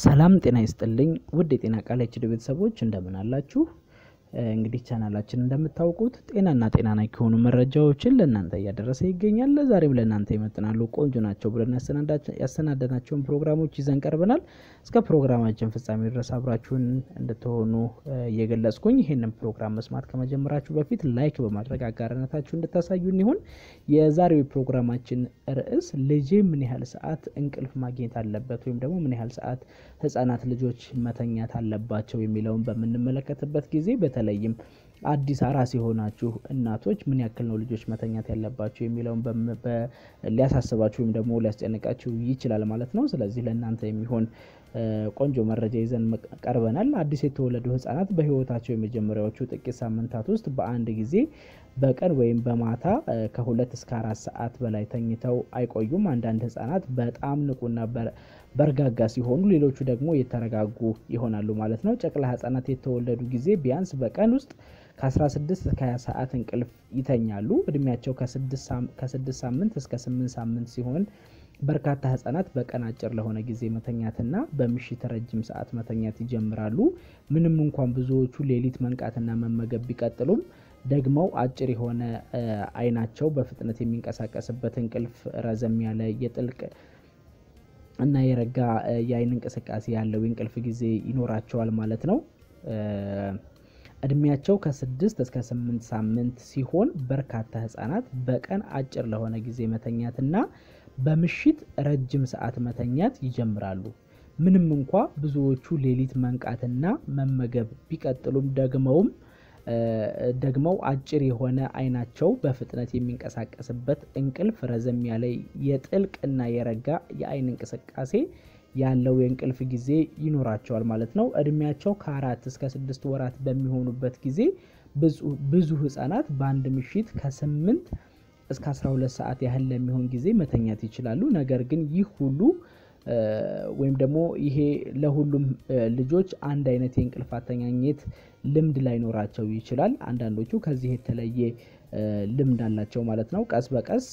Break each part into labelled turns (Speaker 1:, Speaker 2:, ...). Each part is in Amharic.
Speaker 1: ሰላም ጤና ይስጥልኝ ውድ የጤና ቃል ኤችዲ ቤተሰቦች እንደምን አላችሁ? እንግዲህ ቻናላችን እንደምታውቁት ጤናና ጤና ነክ የሆኑ መረጃዎችን ለእናንተ እያደረሰ ይገኛል። ለዛሬም ለእናንተ ይመጥናሉ ቆንጆ ናቸው ብለን ያሰናደናቸውን ፕሮግራሞች ይዘን ቀርበናል። እስከ ፕሮግራማችን ፍጻሜ ድረስ አብራችሁን እንድትሆኑ እየገለጽኩኝ ይህንን ፕሮግራም መስማት ከመጀመራችሁ በፊት ላይክ በማድረግ አጋርነታችሁ እንድታሳዩን ይሁን። የዛሬው ፕሮግራማችን ርዕስ ልጄ ምን ያህል ሰዓት እንቅልፍ ማግኘት አለበት ወይም ደግሞ ምን ያህል ሰዓት ህጻናት ልጆች መተኛት አለባቸው የሚለውን በምንመለከትበት ጊዜ በተለይም አዲስ አራስ የሆናችሁ እናቶች ምን ያክል ነው ልጆች መተኛት ያለባቸው የሚለውን ሊያሳስባችሁ ወይም ደግሞ ሊያስጨንቃችሁ ይችላል ማለት ነው። ስለዚህ ለእናንተ የሚሆን ቆንጆ መረጃ ይዘን ቀርበናል። አዲስ የተወለዱ ህጻናት በህይወታቸው የመጀመሪያዎቹ ጥቂት ሳምንታት ውስጥ በአንድ ጊዜ በቀን ወይም በማታ ከሁለት እስከ አራት ሰዓት በላይ ተኝተው አይቆዩም። አንዳንድ ህጻናት በጣም ንቁና በርጋጋ ሲሆኑ፣ ሌሎቹ ደግሞ የተረጋጉ ይሆናሉ ማለት ነው። ጨቅላ ህጻናት የተወለዱ ጊዜ ቢያንስ በቀን ውስጥ ከ16 እስከ 20 ሰዓት እንቅልፍ ይተኛሉ። እድሜያቸው ከ6 ሳምንት እስከ 8 ሳምንት ሲሆን በርካታ ህጻናት በቀን አጭር ለሆነ ጊዜ መተኛትና በምሽት ረጅም ሰዓት መተኛት ይጀምራሉ። ምንም እንኳን ብዙዎቹ ሌሊት መንቃትና መመገብ ቢቀጥሉም ደግመው አጭር የሆነ አይናቸው በፍጥነት የሚንቀሳቀስበት እንቅልፍ ረዘም ያለ የጥልቅ እና የረጋ የአይን እንቅስቃሴ ያለው የእንቅልፍ ጊዜ ይኖራቸዋል ማለት ነው። እድሜያቸው ከስድስት እስከ ስምንት ሳምንት ሲሆን በርካታ ህጻናት በቀን አጭር ለሆነ ጊዜ መተኛትና በምሽት ረጅም ሰዓት መተኛት ይጀምራሉ። ምንም እንኳ ብዙዎቹ ሌሊት መንቃትና መመገብ ቢቀጥሉም ደግመውም ደግመው አጭር የሆነ አይናቸው በፍጥነት የሚንቀሳቀስበት እንቅልፍ ረዘም ያለ የጥልቅ እና የረጋ የአይን እንቅስቃሴ ያለው የእንቅልፍ ጊዜ ይኖራቸዋል ማለት ነው። እድሜያቸው ከአራት እስከ ስድስት ወራት በሚሆኑበት ጊዜ ብዙ ህጻናት በአንድ ምሽት ከስምንት እስከ 12 ሰዓት ያህል ለሚሆን ጊዜ መተኛት ይችላሉ። ነገር ግን ይህ ሁሉ ወይም ደግሞ ይሄ ለሁሉም ልጆች አንድ አይነት የእንቅልፍ አተኛኘት ልምድ ላይኖራቸው ይችላል። አንዳንዶቹ ከዚህ የተለየ ልምድ አላቸው ማለት ነው። ቀስ በቀስ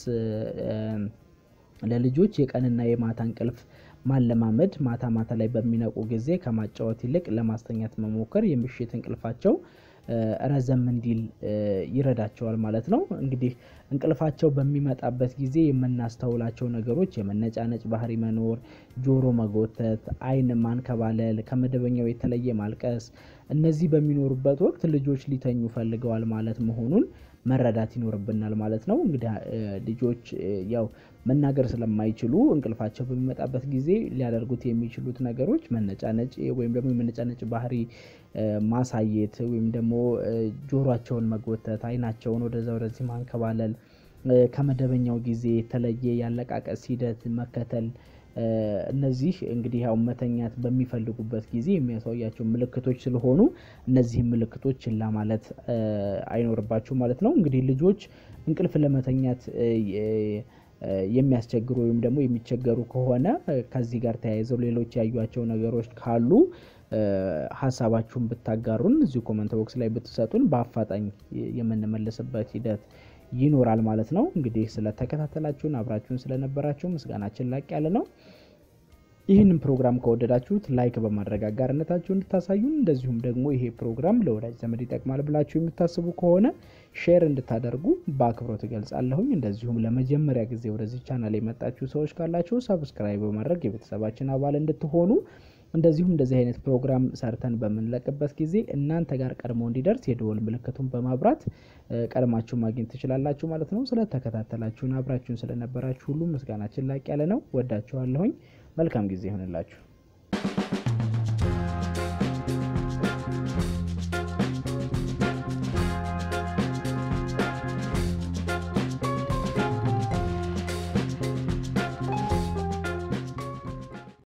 Speaker 1: ለልጆች የቀንና የማታ እንቅልፍ ማለማመድ ማታ ማታ ላይ በሚነቁ ጊዜ ከማጫወት ይልቅ ለማስተኛት መሞከር የምሽት እንቅልፋቸው ረዘም እንዲል ይረዳቸዋል ማለት ነው። እንግዲህ እንቅልፋቸው በሚመጣበት ጊዜ የምናስተውላቸው ነገሮች የመነጫነጭ ባህሪ መኖር፣ ጆሮ መጎተት፣ አይን ማንከባለል፣ ከመደበኛው የተለየ ማልቀስ፣ እነዚህ በሚኖሩበት ወቅት ልጆች ሊተኙ ፈልገዋል ማለት መሆኑን መረዳት ይኖርብናል ማለት ነው። እንግዲህ ልጆች ያው መናገር ስለማይችሉ እንቅልፋቸው በሚመጣበት ጊዜ ሊያደርጉት የሚችሉት ነገሮች መነጫነጭ ወይም ደግሞ የመነጫነጭ ባህሪ ማሳየት ወይም ደግሞ ጆሯቸውን መጎተት፣ አይናቸውን ወደዛ ወደዚህ ማንከባለል፣ ከመደበኛው ጊዜ የተለየ ያለቃቀስ ሂደት መከተል እነዚህ እንግዲህ ያው መተኛት በሚፈልጉበት ጊዜ የሚያሳያቸው ምልክቶች ስለሆኑ እነዚህም ምልክቶች ችላ ማለት አይኖርባችሁ ማለት ነው። እንግዲህ ልጆች እንቅልፍ ለመተኛት የሚያስቸግሩ ወይም ደግሞ የሚቸገሩ ከሆነ ከዚህ ጋር ተያይዘው ሌሎች ያዩቸው ነገሮች ካሉ ሀሳባችሁን ብታጋሩን እዚሁ ኮመንት ቦክስ ላይ ብትሰጡን በአፋጣኝ የምንመልስበት ሂደት ይኖራል ማለት ነው። እንግዲህ ስለተከታተላችሁን አብራችሁን ስለነበራችሁ ምስጋናችን ላቅ ያለ ነው። ይህንን ፕሮግራም ከወደዳችሁት ላይክ በማድረግ አጋርነታችሁ እንድታሳዩን እንደዚሁም ደግሞ ይሄ ፕሮግራም ለወዳጅ ዘመድ ይጠቅማል ብላችሁ የምታስቡ ከሆነ ሼር እንድታደርጉ በአክብሮት እገልጻለሁኝ። እንደዚሁም ለመጀመሪያ ጊዜ ወደዚህ ቻናል የመጣችሁ ሰዎች ካላችሁ ሰብስክራይብ በማድረግ የቤተሰባችን አባል እንድትሆኑ እንደዚሁም እንደዚህ አይነት ፕሮግራም ሰርተን በምንለቅበት ጊዜ እናንተ ጋር ቀድሞ እንዲደርስ የደወል ምልክቱን በማብራት ቀድማችሁ ማግኘት ትችላላችሁ ማለት ነው። ስለተከታተላችሁን አብራችሁን ስለነበራችሁ ሁሉ ምስጋናችን ላቅ ያለ ነው። ወዳችኋለሁኝ። መልካም ጊዜ ይሆንላችሁ።